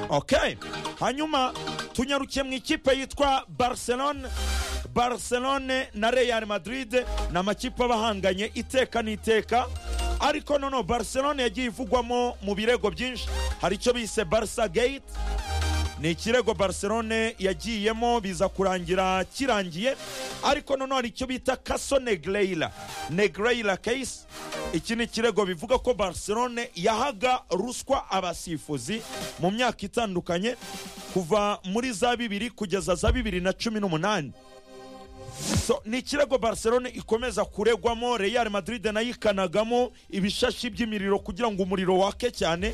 ok hanyuma tunyarukiye mu ikipe yitwa barcelone barcelone na real madrid ni amakipe aba ahanganye iteka n'iteka ariko noneho barcelone yagiye ivugwamo mu birego byinshi hari icyo bise barca gate ni ikirego barcelone yagiyemo biza kurangira kirangiye ariko noneho hari icyo bita kaso negreyira negreyira case iki ni ikirego bivuga ko barcelone yahaga ruswa abasifuzi mu myaka itandukanye kuva muri za bibiri kugeza za bibiri na cumi n'umunani So, ni ikirego barcelone ikomeza kuregwamo real madrid nayo ikanagamo ibishashi by'imiriro kugira ngo umuriro wake cyane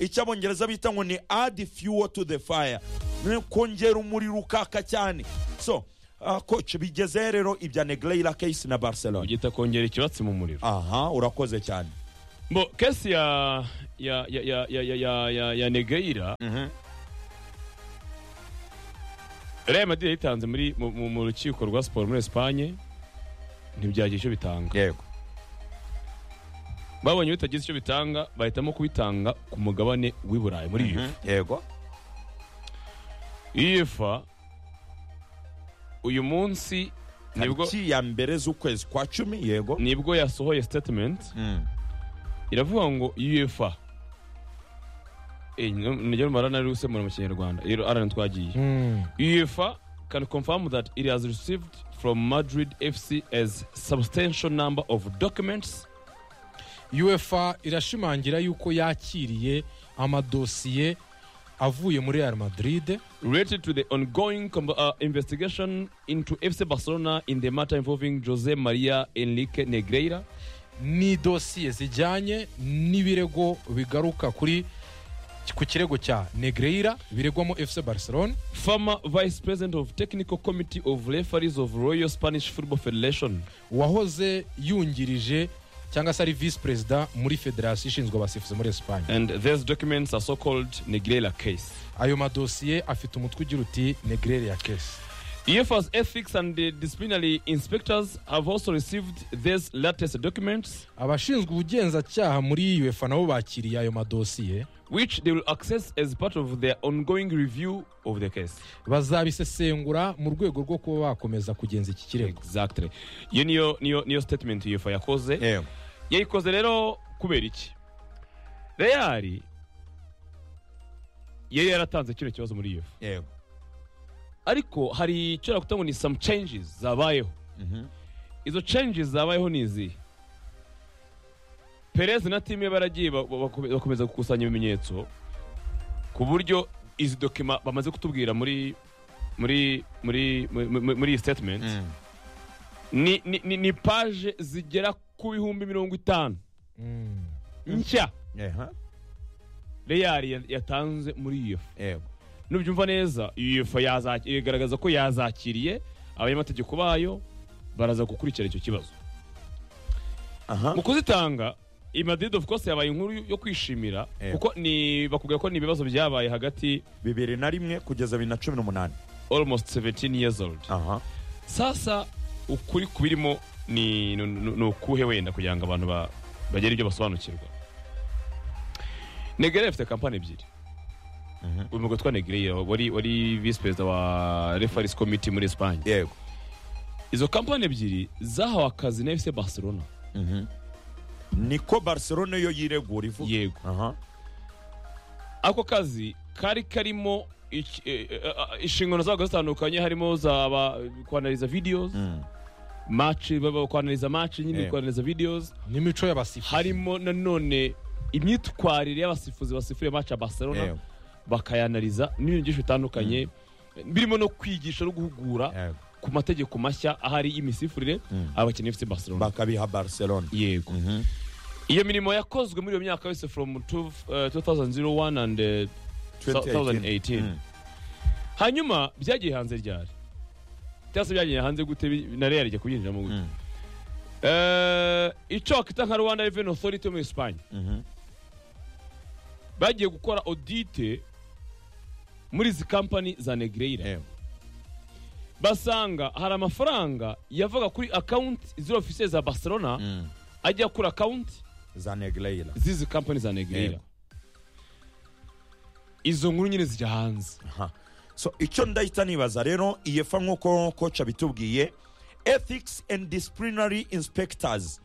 icyo abongereza bita ngo ni add fuel to the fire ni kongera umuriro ukaka cyane so uh, coach bigeze rero ibya negreyira case na barcelone ugita kongera ikibatsi mu muriro aha urakoze cyane bo kesi ya ya ya ya ya ya ya ya ya negeyira real madrid yayitanze muri mu- mu mu rukiko rwa siporo muri esipanye ntibyagira icyo bitanga yego babonye bitagize icyo bitanga bahitamo kubitanga ku mugabane w'i burayi muri yifu yego iyefa uyu munsi nibwo tariki ya mbere z'ukwezi kwa cumi yego nibwo yasohoye statement Mm. iravuga ngo uefa niryo mara nari gusemura mu kinyarwanda rero arana twagiye uefa can confirm that it has received from madrid fc as substantial number of documents uefa irashimangira yuko yakiriye amadosiye avuye muri real madrid related to the ongoing com- uh, investigation into fc barcelona in the matter involving jose maria enrique negreira ni dosiye zijyanye n'ibirego bigaruka kuri ku kirego cya negreira biregwamo fc barcelona former vice president of technical committee of referees of royal spanish football federation wahoze yungirije cyangwa se ari visi perezida muri federasiyo ishinzwe abasifuzi muri esipanye and these documents are so called negreira case ayo madosiye afite umutwe ugira uti negrere ya kesi UEFA's ethics and the disciplinary inspectors have also received these latest documents, abashinzwe ubugenzacyaha muri uefa nabo bakiriye ayo madosiye which they will access as part of their ongoing review of the case. bazabisesengura mu rwego rwo kuba bakomeza kugenza iki kirego Exactly. Iyo niyo, niyo, niyo statement UEFA yakoze. yego Yayikoze rero kubera iki? Real yari yaratanze kino kibazo muri UEFA. yego Ariko hari icyo nakuta ngo ni some changes zabayeho. Izo changes zabayeho ni izihe? Perez na timu ye baragiye ba- ba- bakome- bakomeza gukusanya ibimenyetso ku buryo izi dokima bamaze kutubwira muri muri muri muri- muri muri iyi statement Mm. ni, ni, ni, ni page zigera ku bihumbi mirongo itanu Mm. nshya Eha, Real ya- yatanze muri UEFA yego nubyumva neza UEFA yaza- igaragaza ko yazakiriye abanyamategeko bayo baraza gukurikira icyo kibazo aha mu kuzitanga i madrid of course yabaye inkuru yo kwishimira Eh. kuko ni bakubwira ko ni ibibazo byabaye hagati bibiri na rimwe kugeza bibiri na cumi n'umunani almost 17 years old aha sasa ukuri kubirimo ni ni- ni- ni ukuhe wenda kugira ngo abantu ba- bagere ibyo basobanukirwa negere afite kampani ebyiri Mhm. uyu mugabo witwa negere wari wari visi perezida wa refaris komiti muri esipanye yego izo kampani ebyiri zahawe akazi na fc barcelona Mhm. niko barcelone yo yiregura ivuga yego aha ako kazi kari karimo iki- eh, eh, eh, inshingano zabo zitandukanye harimo za ba- kwanariza videos Mm. match baba kwanariza match nyine Yeah. kwanariza videos n'imico y'abasifuzi harimo nanone imyitwarire y'abasifuzi basifuriye match ya Barcelona Yeah. bakayanariza n'ibintu byinshi bitandukanye birimo no kwigisha no guhugura yego ku mategeko mashya ahari y'imisifurire Mm. abakinnyi FC Barcelona bakabiha barcelone yego Mhm. iyo mirimo yakozwe muri iyo myaka yose from two- eh, 2001 and eh, 2018. Mm. hanyuma byagiye hanze ryari cyangwa se byagiye hanze gute bi- na real ijya kubyinjiramo gute Mm. Eh, icyo wakita nka rwanda reveni otoriti yo muri esipanye Mhm. bagiye gukora odite muri izi kampani za negreyira yego basanga hari amafaranga yavaga kuri akawunti ziri ofisiye za barcelona Mm. ajya kuri akawunti za negreyira z'izi kampani za negreyira Yego. izo nkuru nyine zijya hanze Aha. so icyo ndahita nibaza rero iyefa nk'uko koca bitubwiye ethics and disciplinary inspectors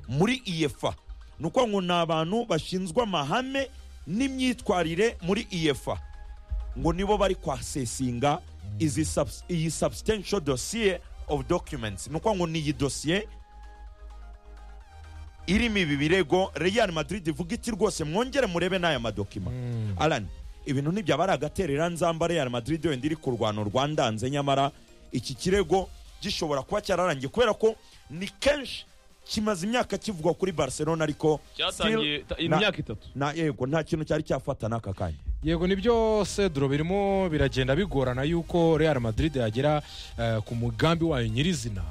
muri iyefa ni ukuvuga ngo ni abantu bashinzwe amahame n'imyitwarire muri iyefa ngo nibo bari kwasesinga izi subs- iyi substantial dossier of documents ni ukuvuga ngo ni iyi dosiye irimo ibi birego real madrid ivuga iti rwose mwongere murebe n'aya madokima alan ibintu ntibyabari agaterera nzamba real madrid wenda iri ku rwano rwandanze nyamara iki kirego gishobora kuba cyararangiye kubera ko ni kenshi kimaze imyaka kivugwa kuri barcelona ariko cyatangiye ta- still na- imyaka itatu na yego nta kintu cyari cyafata n'aka kanya yego ni byose duro birimo biragenda bigorana yuko real madrid yagera eh, ku mugambi wayo nyirizina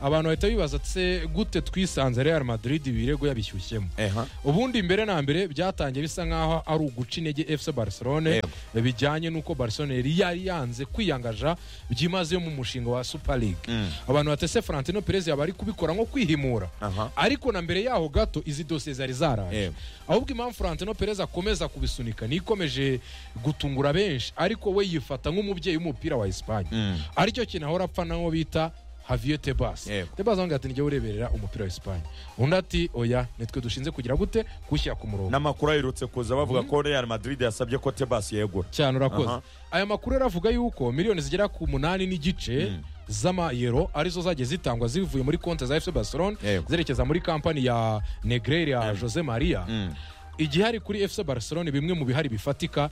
abantu bahita bibaza se gute twisanze real madrid ibirego yabishyushyemo eha ubundi mbere na mbere byatangiye bisa nk'aho ari uguca intege fc barcelone bijyanye n'uko barcelone yari yari yanze kwiyangaja byimazeyo mu mushinga wa super league abantu batese Florentino Perez yaba ari kubikora nko kwihimura Aha. ariko na mbere yaho gato izi dosiye zari zaraje Yego. ahubwo impamvu Florentino Perez akomeza kubisunika nikomeje gutungura benshi ariko we yifata nk'umubyeyi w'umupira wa Espagne aricyo kintu ahora apfa nawo bita Javier Tebas Yego. Tebas avuga ati njye ureberera umupira wa Espagne undi ati oya nitwe dushinze kugira gute gushyira ku murongo n'amakuru aherutse kuza bavuga ko real madrid yasabye ko tebas yegura cyane urakoze Aha. aya makuru yari avuga yuko miliyoni zigera ku munani n'igice z'amayero arizo zagiye zitangwa zivuye muri konti za fc barcelone Yego. zerekeza muri kampani ya negrere ya jose maria Mm. igihari kuri fc barcelone bimwe mu bihari bifatika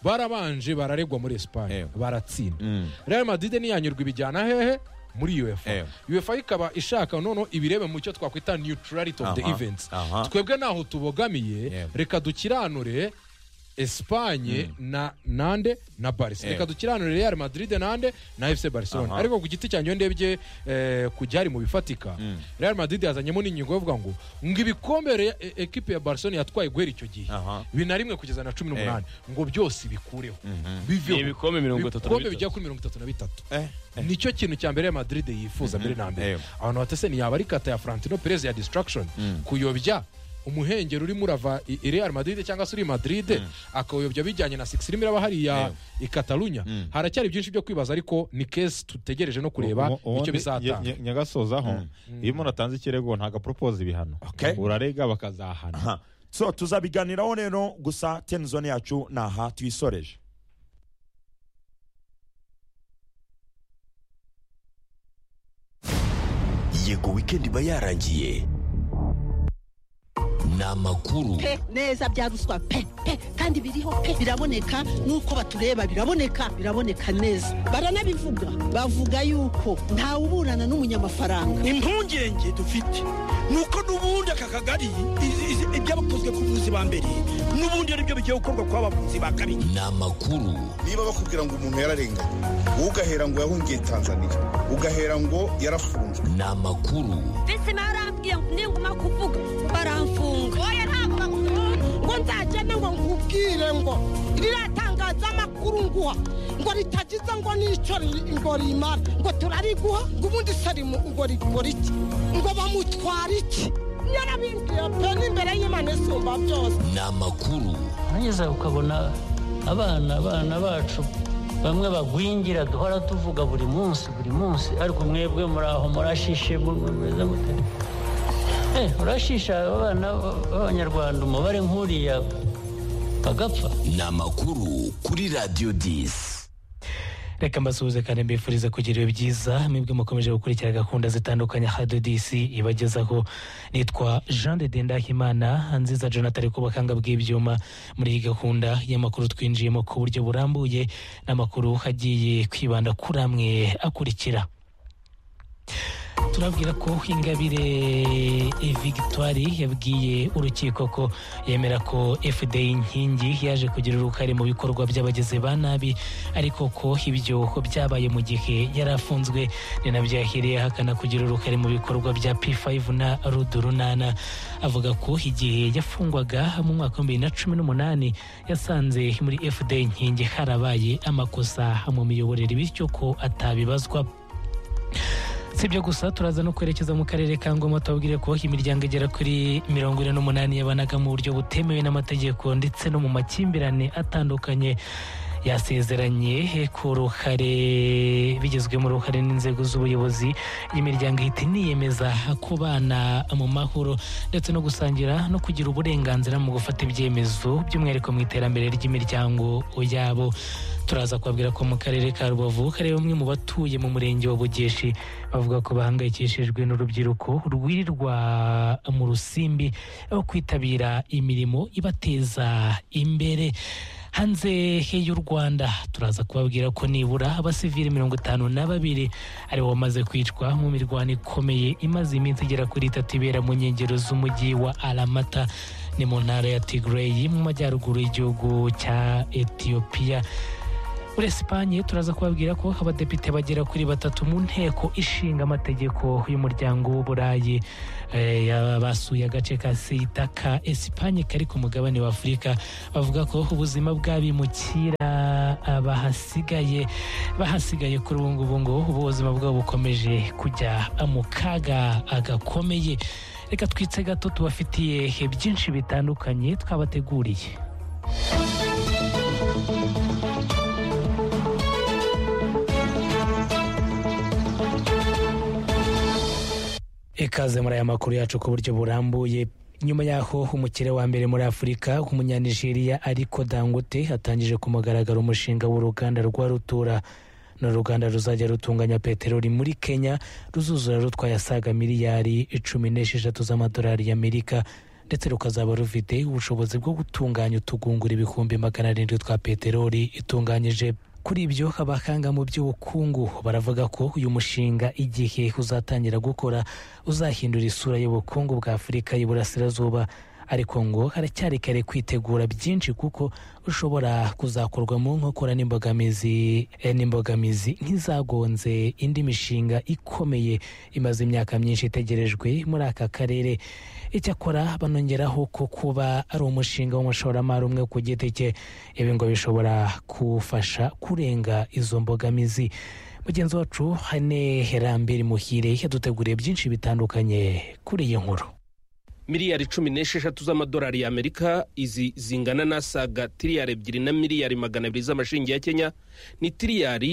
barabanje bararegwa muri espagne Yego. baratsinda Mm. real madrid ntiyanyurwa ibijyana hehe muri uefa Yego. uefa ikaba ishaka noneho ibirebe mu cyo twakwita neutrality of the Aha, events aha. twebwe ntaho tubogamiye Yego. reka dukiranure espanye na nande na barisi Yego. reka dukiranure real madrid nande na fc barcelona Aha. ariko ku giti cyanjye iyo ndebye eh, ku byari mu bifatika real madrid yazanyemo n'ingingo yo kuvuga ngo ngo ibikombe Re- e- ekipe ya barcelona yatwaye guhera icyo gihe Aha. bina rimwe kugeza na cumi n'umunani ngo byose bikureho Ni ibikombe mirongo itatu na ibikombe bitatu. bijya kuri mirongo itatu na bitatu eh nicyo kintu cya mbere ya madrid yifuza mbere na mbere Yego. abantu batese ntiyaba ari kata ya Florentino Perez ya distraction kuyobya umuhengeri urimo urava i i Real Madrid cyangwa se uri Madrid akawuyobya bijyanye na 6 irimo iraba hariya i Catalunya haracyari byinshi byo kwibaza ariko ni case tutegereje no kureba Ubu- ubundi icyo bizatanga nye- nye- nyagasozaho iyo umuntu atanze ikirego ntago aporopoza ibihano Okay. urarega bakazahana aha so tuzabiganiraho rero gusa tenzone yacu ni aha tuyisoreje yego weekend iba yarangiye ni amakuru pe neza bya ruswa pe pe kandi biriho pe biraboneka nuko batureba biraboneka biraboneka neza baranabivuga bavuga yuko ntawe uburana n'umunyamafaranga impungenge dufite ni uko n'ubundi aka kagari izi- izi- ibyabakozwe ku buvuzi ba mbere n'ubundi ari byo bigiye gukorwa ku bavuzi ba kabiri ni amakuru niba bakubwira ngo umuntu yararenganye wowe ugahera ngo yahungiye tanzania ugahera ngo yarafunzwe ni amakuru mbese barambwiye ngo ninguma kuvuga baramfunga oya ntabwo bagufunga ngo nzagende ngo nkubwire ngo riratangaza amakuru nguha ngo ritagize ngo n'icyo ri- ngo rimara ngo turariguha ngo ubundi sarimu ngo rikora iki ngo bamutwara iki yarabimbwiye pe n'imbere y'imana isumba byose ni amakuru hanyuze ukabona abana abana bacu bamwe bagwingira duhora tuvuga buri munsi buri munsi ariko mwebwe muri aho murashishe mu- mu- mumeze mute Eh, murashisha abana b- b'abanyarwanda umubare nk'uriya bagapfa ni amakuru kuri radiyo disi reka mbasuhuze kandi mbifuriza kugira ibihe byiza mwebwe mukomeje gukurikira gahunda zitandukanye hado disi ibagezaho nitwa jean de dendahimana nziza jonathan ari kubakanga bw'ibyuma muri iyi gahunda y'amakuru twinjiyemo ku buryo burambuye n'amakuru agiye kwibanda kuri amwe akurikira turabwira ko ingabire victoire yabwiye urukiko ko yemera ko fda inkingi yaje kugira uruhare mu bikorwa by'abagizi ba nabi ariko ko ibyo byabaye mu gihe yari afunzwe ni nabyo yahiriye ahakana kugira uruhare mu bikorwa bya p5 na rudu runana avuga ko igihe yafungwaga mu mwaka w'ibihumbi bibiri na cumi n'umunani yasanze muri fda inkingi harabaye amakosa mu miyoborere bityo ko atabibazwa si ibyo gusa turaza no kwerekeza mu karere ka ngoma tubabwire ko imiryango igera kuri mirongo ine n'umunani yabanaga mu buryo butemewe n'amategeko ndetse no mu makimbirane atandukanye yasezeranye ku ruhare bigizwemo uruhare n'inzego z'ubuyobozi imiryango ihita iniyemeza kubana mu mahoro ndetse no gusangira no kugira uburenganzira mu gufata ibyemezo by'umwihariko mu iterambere ry'imiryango yabo turaza kubabwira ko mu karere ka rubavu hari bamwe mu batuye mu murenge wa bugeshi bavuga ko bahangayikishijwe n'urubyiruko rwirirwa mu rusimbi aho kwitabira imirimo ibateza imbere hanze y'u rwanda turaza kubabwira ko nibura abasivili mirongo itanu na babiri aribo bamaze kwicwa mu mirwano ikomeye imaze iminsi igera kuri itatu ibera mu nkengero z'umujyi wa aramata ni mu ntara ya tigireyi mu majyaruguru y'igihugu cya etiyopiya muri esipanye turaza kubabwira ko abadepite bagera kuri batatu mu nteko ishinga amategeko y'umuryango w'uburayi eh, ya- basuye agace ka sida ka esipanye kari ku mugabane wa afurika bavuga ko ubuzima bw'abimukira ah, bahasigaye bahasigaye kuri ubu ngubu ngo ubuzima bwabo bukomeje kujya mu kaga ah, gakomeye reka twitse gato tubafitiye byinshi bitandukanye twabateguriye ikaze muri aya makuru yacu ku buryo burambuye nyuma y'aho umukire wa mbere muri afurika umunyanigeriya ariko dangote atangije ku mugaragaro umushinga w'uruganda rwa rutura ni uruganda ruzajya rutunganya peteroli muri kenya ruzuzura rutwaye asaga miliyari cumi n'esheshatu z'amadolari y'amerika ndetse rukazaba rufite ubushobozi bwo gutunganya utugungura ibihumbi magana arindwi twa peteroli itunganyije kuri ibyo abahanga mu by'ubukungu baravuga ko uyu mushinga igihe uzatangira gukora uzahindura isura y'ubukungu bwa afurika y'iburasirazuba ariko ngo haracyari kare kwitegura byinshi kuko ushobora kuzakorwamo nkokora n'imbogamizi eh, n'imbogamizi nk'izagonze indi mishinga ikomeye imaze imyaka myinshi itegerejwe muri aka karere icyakora banongeraho ko kuba ari umushinga w'umushoramari umwe ku giti cye ibi ngo bishobora kuwufasha kurenga izo mbogamizi mugenzi wacu hane herambere muhire yaduteguriye byinshi bitandukanye kuri iyi nkuru miliyari cumi n'esheshatu z'amadolari y'amerika izi zingana n'asaga tiriyari ebyiri na miliyari magana abiri z'amashingi ya kenya ni tiriyari